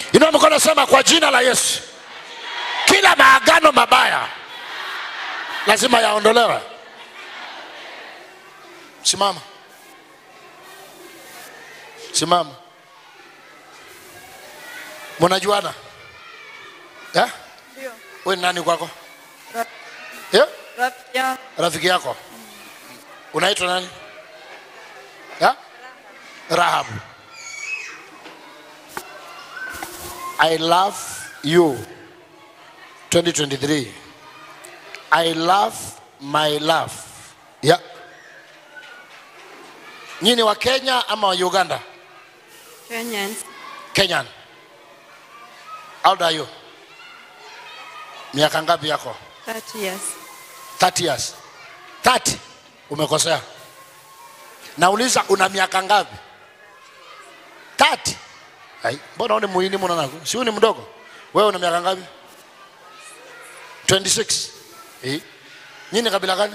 inua mikono sema kwa jina la yesu kila maagano mabaya lazima yaondolewe simama simama munajuana eh? Ndio. we ni nani kwako Ra- eh? Rafiki yangu rafiki yako unaitwa nani ya? rahabu i love you 2023 i love my love ya nyini wa kenya ama wa uganda Kenyans. kenyan how old are you miaka ngapi yako 30 years. 30 years 30 umekosea nauliza una miaka ngapi 30 ai mbona uni muhini mwana si ni mdogo wewe una miaka ngapi 26 eh nyinyi kabila gani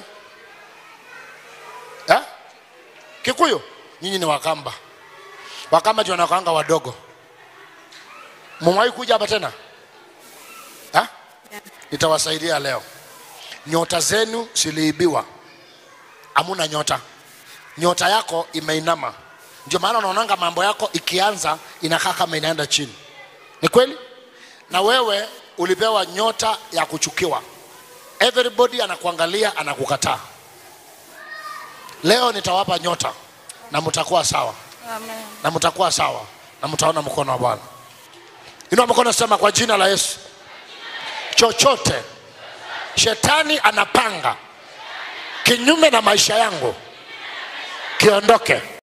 eh kikuyu nyinyi ni wakamba wakamba ndio wanakaanga wadogo mumwahi kuja hapa tena eh nitawasaidia leo nyota zenu ziliibiwa hamuna nyota nyota yako imeinama ndio maana unaonanga mambo yako ikianza inakaa kama inaenda chini ni kweli na wewe ulipewa nyota ya kuchukiwa everybody anakuangalia anakukataa leo nitawapa nyota na mtakuwa sawa Amen. na mtakuwa sawa na mtaona mkono wa bwana inua mkono sema kwa jina la yesu chochote shetani anapanga kinyume na maisha yangu kiondoke